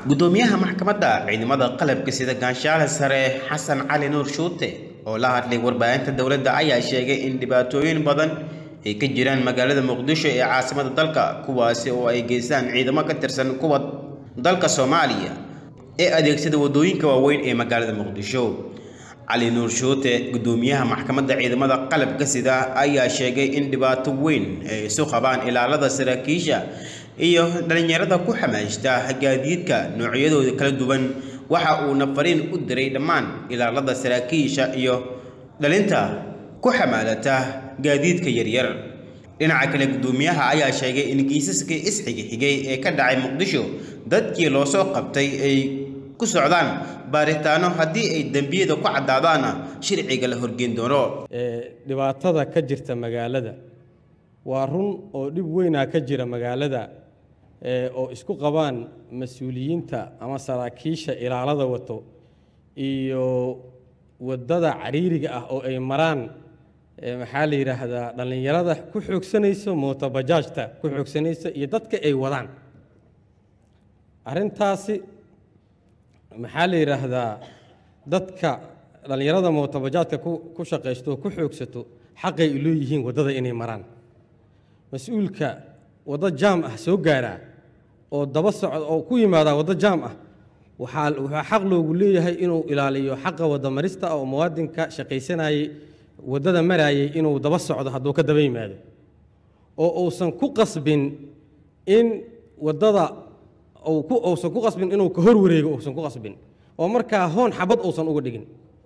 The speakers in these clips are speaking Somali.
gudoomiyaha maxkamadda ciidamada qalabka sida gaanshaale sare xasan cali nuur shuute oo la hadlay warbaahinta dowladda ayaa sheegay in dhibaatooyin badan ay ka jiraan magaalada muqdisho ee caasimada dalka kuwaasi oo ay geystaan ciidamo ka tirsan kuwa dalka soomaaliya ee adeegsada waddooyinka waaweyn ee magaalada muqdisho cali nuur shuute gudoomiyaha maxkamadda ciidamada qalabka sida ayaa sheegay in dhibaato weyn ay isu qabaan ilaalada saraakiisha iyo dhalinyarada ku xamaashta gaadiidka noocyadooda kala duwan waxa uuna fariin u diray dhammaan ilaalada saraakiisha iyo dhalinta ku xamaalata gaadiidka yaryar dhinaca kale gudoomiyaha ayaa sheegay in kiisaskii isxigixigay ee ka dhacay muqdisho dadkii loo soo qabtay ay ku socdaan baaritaano haddii ay dembiyada ku caddaadaana sharciga la horgeyn doono dhibaatada ka jirta magaalada waa run oo dhib weynaa ka jira magaalada oo isku qabaan mas-uuliyiinta ama saraakiisha ilaalada wato iyo waddada cariiriga ah oo ay maraan maxaa la yidhaahdaa dhallinyarada ku xoogsanayso mootobajaajta ku xoogsanaysa iyo dadka ay wadaan arrintaasi maxaa la yidhaahdaa dadka dhallinyarada mootobajaajka ku shaqaysto oo ku xoogsato xaqay u leeyihiin waddada inay maraan mas-uulka waddo jaam ah soo gaaraa oo daba socda oo ku yimaadaa waddo jaam ah waxaa waxaa xaq loogu leeyahay inuu ilaaliyo xaqa waddamarista oo muwaadinka shaqaysanayay waddada maraayay inuu daba socdo hadduu ka daba yimaado oo uusan ku qasbin in waddada uusan ku qasbin inuu ka hor wareego uusan ku qasbin oo markaa hoon xabad uusan uga dhigin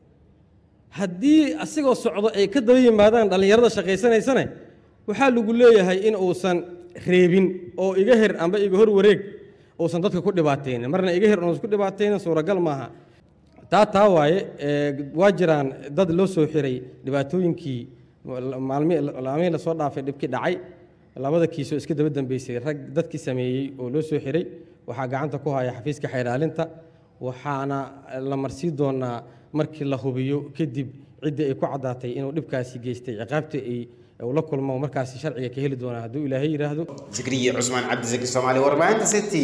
haddii asigoo socdo ay ka daba yimaadaan dhallinyarada shaqaysanaysane waxaa lagu leeyahay in uusan reebin oo iga her amba iga hor wareeg uusan dadka ku dhibaataynin marna iga her uusan ku dhibaataynin suuragal maaha taa taa waaye waa jiraan dad loo soo xiray dhibaatooyinkii maalmihii lasoo dhaafay dhibkii dhacay labada kiisoo iska daba dambeysay rag dadkii sameeyey oo loo soo xiray waxaa gacanta ku haya xafiiska xayraalinta waxaana la marsii doonaa markii la hubiyo kadib ciddii ay ku caddaatay inuu dhibkaasi geystay ciqaabtii ay la kulmo markaasi sharciga ka heli doonaa hadduu ilaahay yidhaahdo zikriye cusmaan cabdisaki soomaali warbaahinta city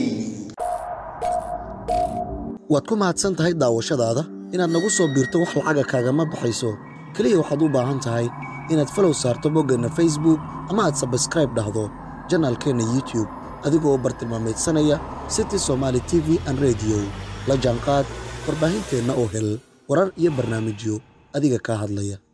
waad ku mahadsan tahay daawashadaada inaad nagu soo biirto wax lacaga kaagama baxayso keliya waxaad u baahan tahay inaad falow saarto boggeenna facebook ama aad sabskraib dhahdo janaalkeenna youtube adigoo bartilmaameedsanaya city somaali t v an rediyo la jaanqaad warbaahinteenna oo hel warar iyo barnaamijyo adiga kaa hadlaya